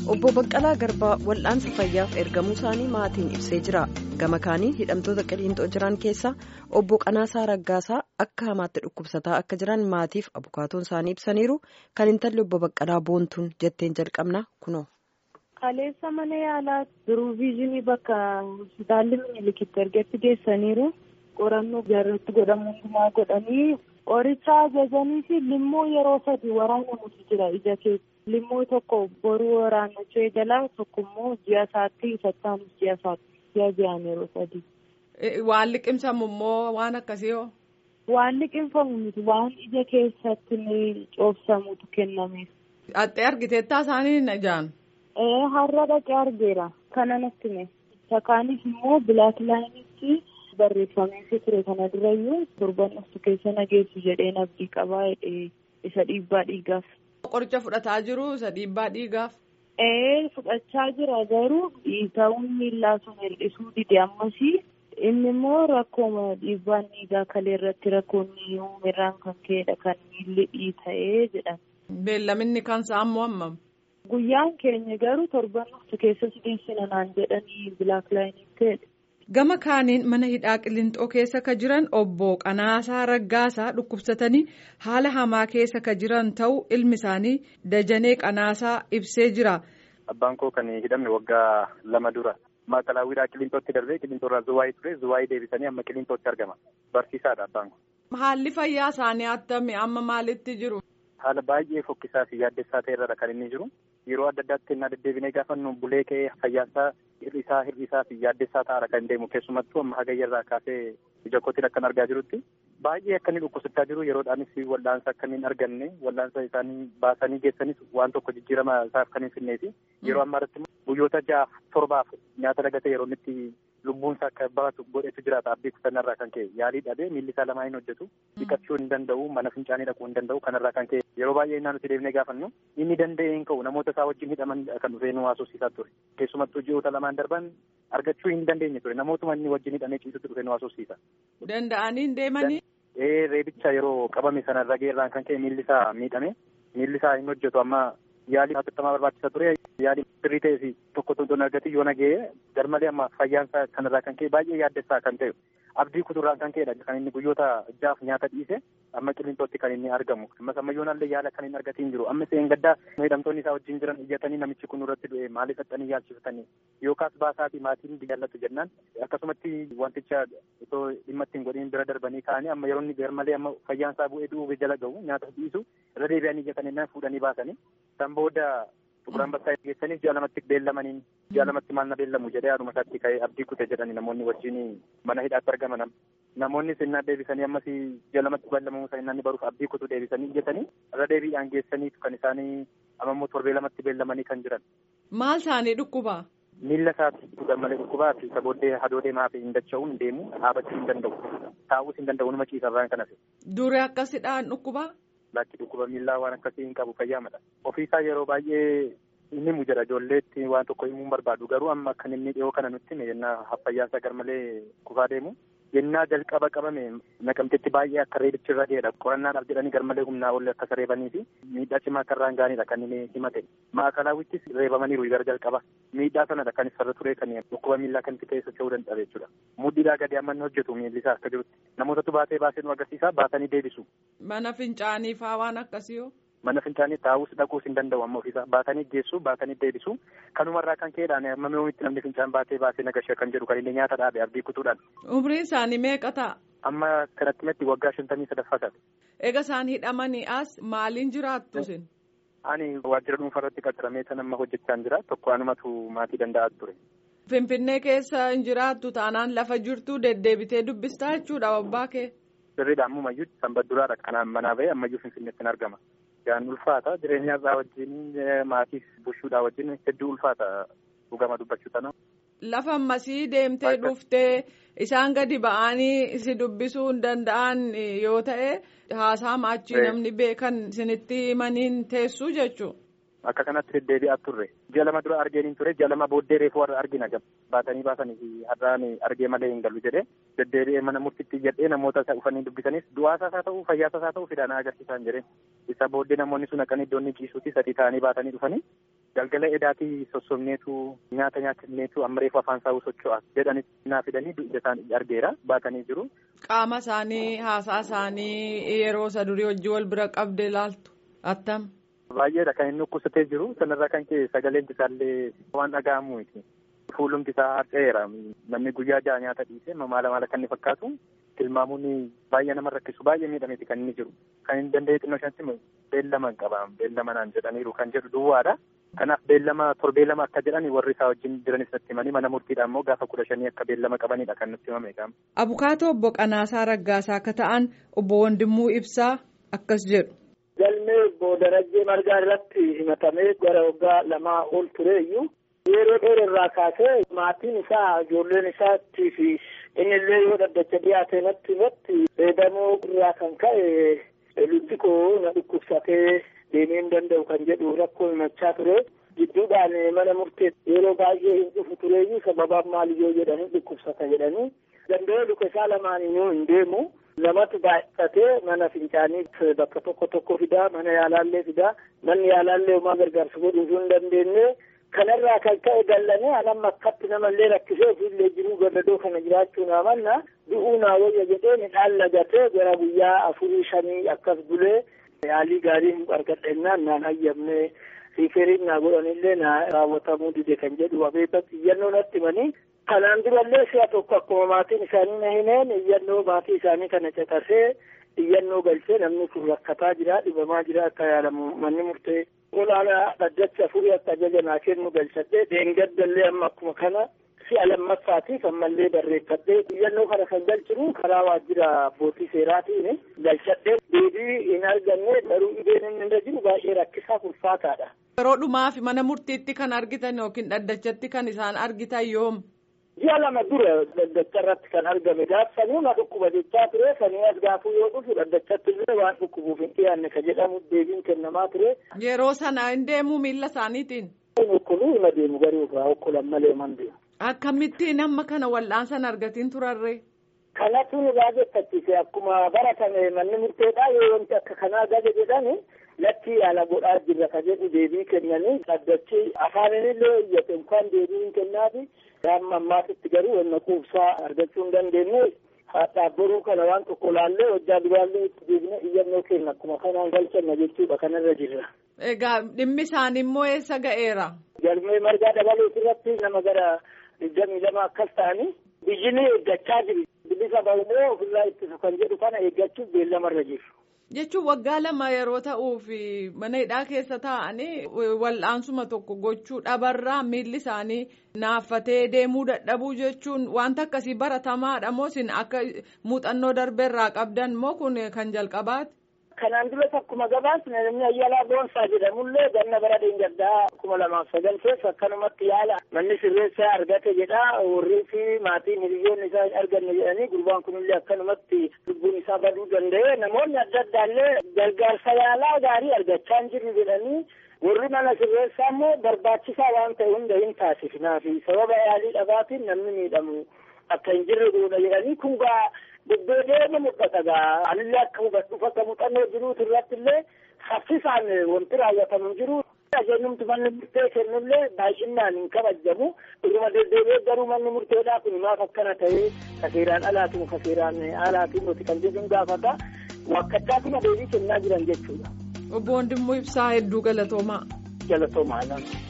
obbo Baqqalaa Garbaa wal'aansa fayyaaf ergamuu isaanii maatiin ibsee jira. Gama kaaniin hidhamtoota qiliinxoo jiran keessaa obbo Qanaasaa Raggaasaa akka hamaatti dhukkubsataa akka jiran maatiif abukaatoon isaanii ibsaniiru. Kan intalli obbo Baqqalaa boontuun jetteen jalqabna kunoo. Kaleessa mana yaalaa biruu viizinii bakka hospitaalli Minilikiti ergetti geessaniiru. Qorannoo jaarratti godhamu hundumaa godhanii qoricha ajajanii fi limmoo yeroo sadi waraanamutu jira ija keessa. Limmoo tokko boruu waraannachuu eegalaa tokko immoo ji'a isaatti isattaanis ji'a isaatti ji'a ji'aan yeroo sadi. Waan liqimsamu immoo waan akkasii hoo? Waan liqimfamu miti waan ija keessatti ni coobsamutu kennameef. Haxxee argiteettaa isaanii hin ijaan? Har'a dhaqee argeera. Kana natti hime. Sakaanis immoo bilaak laayinitti barreeffameefii ture kana durayyuu torban dhuftu keessa nageessu jedheen abdii qabaa isa dhiibbaa dhiigaaf. Qoricha fudhataa jiru isa dhiibbaa dhiigaaf. Ee fudhachaa jira garuu dhiita'uun miillaa sun hir'isuu dide ammasii inni immoo rakkooma dhiibbaan dhiigaa kalee irratti rakkoonni uumirraan kan ka'edha kan miilli dhiita'ee jedhan. Beellaminni kansaa ammoo hammam? Guyyaan keenya garuu torban dhuftu keessa sideessina naan jedhanii bilaak laayiniin ta'edha. Gama kaaniin mana hidhaa Qiliinxoo keessa ka jiran obbo Qanaasaa Raggaasaa dhukkubsatanii haala hamaa keessa ka jiran ta'uu ilmi isaanii Dajanee Qanaasaa ibsee jira. Abbaan koo kan hidhamne waggaa lama dura. Maakalaawwiidhaa Qiliinxootti darbee Qiliinxoorraa Zuwaayii ture Zuwaayii deebisanii amma Qiliinxootti argama. Barsiisaadha abbaan kun. Haalli fayyaa isaanii attami amma maalitti jiru? Haala baay'ee fokkisaa fi yaaddessaa ta'erra kan inni jiru. Yeroo adda addaatti innaa deddeebinee gaafannu bulee ka'ee fayyaasaa hir'isaa hir'isaa fi yaaddessaa ta'ara kan deemu keessumattuu amma hagayyarraa kaasee ija kootiin akkan argaa jirutti baay'ee akka inni dhukkubsachaa jiru yeroodhaanis wal'aansa akka inni hin arganne wal'aansa isaanii baasanii geessanis waan tokko jijjiirama isaaf kan hin finneefi yeroo ammaa irratti guyyoota ja'aaf torbaaf nyaata dagatee yeroo inni lubbuunsa akka baatu godhetu jiraata abdii kutannarraa kan ka'e yaalii dhabee miilli isaa lamaa hin hojjetu dhiqachuu hin danda'u mana fincaanii dhaquu hin danda'u kanarraa kan ka'e yeroo baay'ee innaa nuti deebinee gaafannu inni danda'ee hin ka'u namoota isaa wajjin hidhaman kan dhufee nu haasofsiisaa ture keessumattuu ji'oota lamaan darban argachuu hin dandeenye ture namootuma inni wajjin hidhamee ciisutti dhufee nu haasofsiisa. Danda'anii hin deemanii? Ee reebicha yeroo qabame sana rageerraan kan ka'e miilli isaa miidhame miilli isaa hin hojjetu amma yaalii hatattamaa barbaachisa ture yaalii sirrii ta'ee fi tokko tokko argate yoo nagee garmalee amma fayyaansa kanarraa kan ka'e baay'ee yaaddessaa kan ta'e abdii kuturraan kan ka'edha kan inni guyyoota jaaf nyaata dhiise amma qiliinxootti kan inni argamu ammas ammayyoonallee yaala kan hin argatiin jiru amma seen gaddaa hidhamtoonni isaa wajjin jiran iyyatanii namichi kun irratti du'e maaliif xaxxanii yaalchifatanii yookaas baasaati maatiin jaallatu jennaan akkasumatti wanticha itoo dhimma ittiin godhin bira darbanii ka'anii amma yeroo inni garmalee amma fayyaansaa bu'ee du'uuf jala ga'u nyaata dhiisu irra deebi'anii iyyatanii naan fuudhanii baasanii san booda Tukuraan bakka geessanii ji'a lamatti beellamaniin ji'a lamatti maal na beellamu jedhee haadhuma isaatti ka'ee abdii kute jedhani namoonni wajjin mana hidhaatti argaman namoonni sinnaa deebisanii ammas ji'a lamatti beellamamuu isaa inni baruuf abdii kutu deebisanii iyyatanii irra deebiidhaan geessaniitu kan isaanii amammoo torbee lamatti beellamanii kan jiran. Maal isaanii dhukkuba? Miilla isaatti garmalee dhukkubaa fi isa booddee hadoo deemaa fi hin dacha'uun hin deemu dhaabachuu hin danda'u taa'uus hin danda'u numa ciisarraan kanas. Dure akkasidhaan dhukkubaa? Lakki dhukkuba miillaa waan akkasii hin qabu fayyaadha. Ofiisaa yeroo baay'ee inni himu jedha ijoolleetti waan tokko himuu barbaadu garuu amma kan inni dhiyoo kana nutti hime yennaa fayyaansa garmalee kufaa deemu. Yennaa jalqaba qabame naqamtetti baay'ee akka reebichi irra ga'edha. Qorannaadhaaf jedhanii garmalee humnaa ol akka reebanii fi miidhaa cimaa akka irraan gaanidha kan inni himate. Maakalaawwittis reebamaniiru gara jalqaba. Miidhaa sanadha kan isarra ture kan dhukkuba miillaa kan itti keessa ce'uu danda'a jechuudha. Mudhiidhaa gadi amma inni hojjetu miilli isaa akka jirutti. Namootatu baatee baasee nu agarsiisa baatanii deebisu. Mana fincaanii faa waan akkasii hoo? Mana fincaanii taa'uus dhaquus hin danda'u amma ofiisaa baatanii geessu baatanii deebisu kanumarraa kan ka'edhaan amma mi'oomitti namni fincaan baatee baasee nagashee kan jedhu kan inni nyaata dhaabe abdii kutuudhaan. Umriin isaanii meeqa ta'a? Amma kanatti metti waggaa shantamii sadaffaa ta'a. Egaa isaan hidhamanii as maaliin jiraattu isin? Ani waajjira dhuunfaa irratti qaxaramee kan amma hojjechaa jira tokko anumatu maatii danda'aa ture. Finfinnee keessa hin jiraattu taanaan lafa jirtu deddeebitee dubbistaa jechuudha abbaa kee. Sirriidha ammumayyuu sanbadduraadha kanaan manaa bahee ammayyuu finfinneetti hin argama. Yaan ulfaata jireenyaarraa wajjin maatiif bushuudhaa wajjin hedduu ulfaata dhugama dubbachuu sana. Lafa ammasii deemtee dhuftee isaan gadi ba'anii si dubbisuu hin danda'an yoo ta'e haasaa maachii namni beekan isinitti himaniin teessuu jechuudha. Akka kanatti deddeebi'aa turre ji'a lama dura argeen ture ji'a lama booddee reefuu warra argina baatanii baasanii fi har'aan argee malee hin galu jedhee deddeebi'ee mana murtiitti jedhee namoota isa dhufanii dubbisanis du'aasaas haa ta'u fayyaasaas haa ta'u fidanaa agarsiisan jedheen isa booddee namoonni sun akkan iddoon ciisuutti sadii ta'anii baatanii dhufanii galgala edaatii sossobneetu nyaata nyaachifneetu amma reefu afaan saawuu socho'as jedhanitti naa fidanii dugda isaanii argeera baatanii jiru. Qaama isaanii haasaa isaanii yeroo isa durii hojii wal bira qabdee ilaaltu attam. Baay'eedha kan inni dhukkubsatee jiru sanarraa kan ka'e sagaleen isaallee waan dhaga'amu miti. Fuulumti isaa harca'eera namni guyyaa ja'a nyaata dhiisee maala maala kan inni fakkaatu tilmaamuun baay'ee nama rakkisu baay'ee miidhameeti kan inni jiru kan inni danda'e xinnoo shantti beellama hin qabaam beellama naan jedhaniiru kan jedhu duwwaadha. Kanaaf beellama torbee lama akka jedhani warri isaa wajjin jiranis natti himanii mana murtiidhaan immoo gaafa kudha shanii akka beellama qabanidha kan nutti himame qaama. Abukaatoo obbo Qanaasaa Raggaasaa akka ta'an obbo Wandimmuu Ibsaa akkas jedhu. Galmee obbo Darajjee Margaa irratti himatamee gara waggaa lamaa ol tureeyyuu yeroo dheerarraa kaasee maatiin isaa ijoolleen isaattii fi innillee yoo dhaddacha dhiyaate natti irratti fayyadamoo irraa kan ka'e lubbi koo na dhukkubsatee deemee hin danda'u kan jedhu rakkoo himachaa ture gidduudhaan mana murtee yeroo baay'ee hin dhufu tureeyyuu sababaan maaliyyoo jedhanii dhukkubsata jedhanii danda'ee luka isaa lamaaniyyuu hin deemu namatu baay'atee mana fincaanii bakka tokko tokko fidaa mana yaalaallee fidaa manni yaalaallee homaa gargaarsa godhuufuu hin dandeenye kanarraa kan ka'e dallanee anamma akkatti namallee rakkisee ofiillee jiruu gadadoo kana jiraachuu naa manna du'uu naa wayya jedhee midhaan lagatee gara guyyaa afurii shanii akkas bulee yaalii gaariin argadhennaan naan hayyamne riiferiin naa godhanillee naa raawwatamuu dide kan jedhu abeebatti iyyannoo natti himanii kanaan durallee si'a tokko akkuma maatiin isaanii na himeen iyyannoo maatii isaanii kana caqasee iyyannoo galchee namni kun rakkataa jira dhibamaa jira akka yaalamu manni murtee olaanaa dhaddacha afurii akka ajaja naa kennu galchadhee deengaddallee amma akkuma kana si'a lammaffaatiif ammallee barreeffadhee iyyannoo kana kan galchinu karaa waajjira abbootii seeraatiin galchadhee deebii hin arganne garuu dhibeen inni irra jiru baay'ee rakkisaa ulfaataadha. Yeroo dhumaaf mana murtiitti kan argitan yookiin dhaddachatti kan isaan argitan yoom? Ji'a lama dura dhaddacha irratti kan argame gaafsanuu na dhukkuba jechaa ture sanii as gaafuu yoo dhufu dhaddachatti illee waan dhukkubuuf hin dhiyaanne ka jedhamu deebiin kennamaa ture. Yeroo sana hin deemuu miilla isaaniitiin. Okkoluu hima deemu garuu irraa okkolan malee man deemu. Akkamittiin amma kana wal'aansan argatiin turarree? Kanatu nu gaazexachiise akkuma baratame manni murteedhaa yoo wanti akka kanaa gaje jedhani lakkii yaala godhaa jirra ka jedhu deebii kennanii dhaddachi afaanillee iyyate inkaan deebii hin kennaafi amma ammaatitti garuu wanna quubsaa argachuu hin dandeenye haadhaaf boruu kana waan tokko laallee hojjaa duraallee itti deebine iyyannoo kenna akkuma kanaan galchanna jechuudha kanarra jirra. Egaa dhimmi isaanii immoo eessa ga'eera? Galmee margaa dabaluuti irratti nama gara digdamii lama akkas ta'anii biyyini eeggachaa jiru. Bilisa bahumee ofirraa ittisu kan jedhu kana eeggachuuf beellamarra jiru. Jechuun waggaa lama yeroo ta'uuf mana hidhaa keessa taa'anii wal'aansuma tokko gochuu dhabarraa miilli isaanii naaffatee deemuu dadhabuu jechuun wanta akkasii baratamaadha moo isin akka muuxannoo darbeerraa qabdan moo kun kan jalqabaati? Kanaan duras akkuma gabaasne namni Ayyalaa Boonsaa jedhamullee ganna bara Deengaddaa kuma lamaaf sagal keessa akkanumatti yaala manni sirreessaa argate jedha warri fi maatiin hiriyoonni isaa hin arganne jedhanii gurbaan kunillee akkanumatti lubbuun isaa baduu danda'e namoonni adda addaallee gargaarsa yaalaa gaarii argachaa hin jirru jedhanii warri mana sirreessaa immoo barbaachisaa waan ta'e hunda hin taasifnaafi sababa yaalii dhabaatiin namni miidhamu akka hin jirre godha jedhanii kun gaa deddeebi'ee mul'ata gaa anillee akka hubadhuuf akka muuxannoo jiruutu irratti illee saffisaan wanti raawwatamu jiru. Ajajnumti manni murtee kennullee baay'inaan hin kabajamu. Dhuguma deddeebi'ee garuu manni murteedhaa kun maaf akkana ta'ee kaseeraan alaatiin kaseeraan alaatiin nuti kan jedhu gaafata. Wakkachaatima deebii kennaa jiran jechuudha. Obbo Wandimmoo Ibsaa hedduu galatoomaa. Galatoomaa.